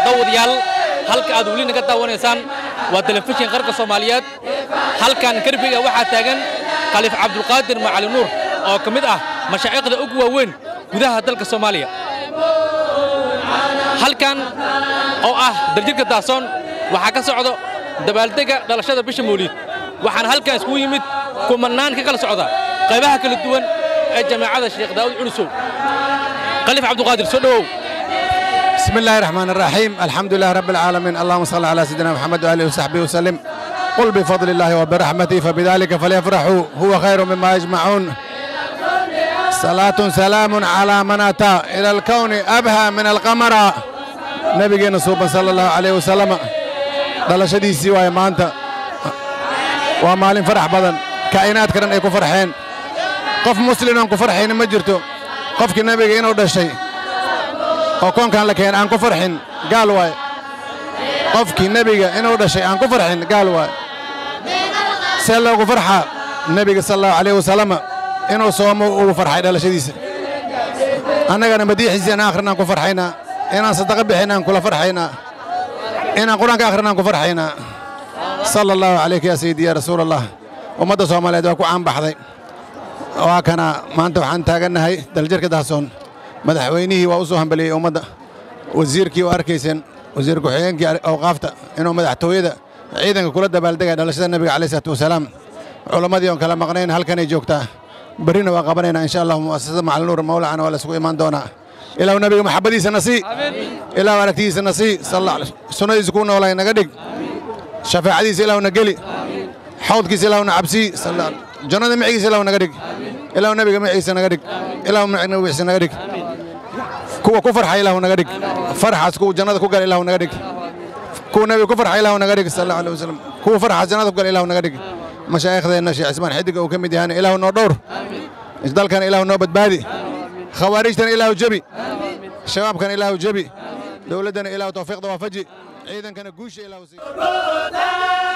daawadayaal halka aad weli naga daawanaysaan waa telefishin qarka soomaaliyeed halkan karbiga waxaa taagan khaliif cabdulqaadir macali nuur oo ka mid ah mashaa'iqda ugu waaweyn gudaha dalka soomaaliya halkan oo ah daljirka daasoon waxaa ka socdo dabaaldega dhalashada bisha mawliid waxaana halkan iskugu yimid kumannaan ka kala socda qaybaha kala duwan ee jamaacada sheekh daawud cunusow khaliif cabdulqaadir soo dhowow بسم الله الرحمن الرحيم الحمد لله رب العالمين اللهم صل على سيدنا محمد وآله وصحبه وسلم قل بفضل الله وبرحمته فبذلك فليفرحوا هو خير مما يجمعون صلاة سلام على من أتى إلى الكون أبهى من القمر نبينا صوبا صلى الله عليه وسلم دلشديسي واي maanta waa maalin farax badan kaa'inaad karan ay ku farxeen qof muslim aan ku farxayna ma jirto qofkii nebiga inuu dhashay oo koonkan la keen aan ku farxin gaal waaye qofkii nebiga inuu dhashay aan ku farxin gaal waaye see loogu farxaa nebiga sal allahu alayh wasalama inuu soomo ugu farxay dhalashadiisa annagana madiixiisa inaan akhrinaan ku farxaynaa inaan sadaqa bixin aan kula farxaynaa inaan qur-aanka akhrinaan ku farxaynaa sala allahu calayka yaa sayidi yaa rasuul allah ummadda soomaaliyeed waa ku caanbaxday waa kana maanta waxaan taagannahay daljirka dahsoon madaxweynihii waa u soo hambaliyey ummadda wasiirkii oo arkayseen wasiir ku-xigeenkii awqaafta inuu madaxtooyada ciidanka kula dabaaldegaya dhalashada nebiga calayh isalaatu wasalaam culammadii oon kala maqnayn halkanay joogtaa berrina waa qabanaynaa insha allahu mu'asasada macalinuur mawlacana waa la isugu imaan doonaa ilaahu nebiga maxabbadiisa na sii ilaahu aragtigiisa na sii sunnadiisa kuu noolay naga dhig shafaacadiisa ilaahu na geli xawdkiisa ilaahu na cabsii jannada micigiisa ilaahu naga dhig ilaahu nebiga micigiisa naga dhig ilaahu nabigiisa naga dhig kuwa ku farxa ilaahu naga dhig farxaas kuwa jannada ku gala ilaahu naga dhig kuwa nebiga ku farxa ilaahu naga dhig sal allahu alay wasalam kuwa farxaas jannada ku gala ilaahu naga dhig mashaaikhdeenna sheekh cismaan xidiga uu ka mid yahana ilaahu noo dhowr dalkana ilaahu noo badbaadi khawaarijtana ilaahu jebi shabaabkana ilaahu jebi dowladdana ilaahu tawfiiqda waafaji ciidankana guusha ilaahu sii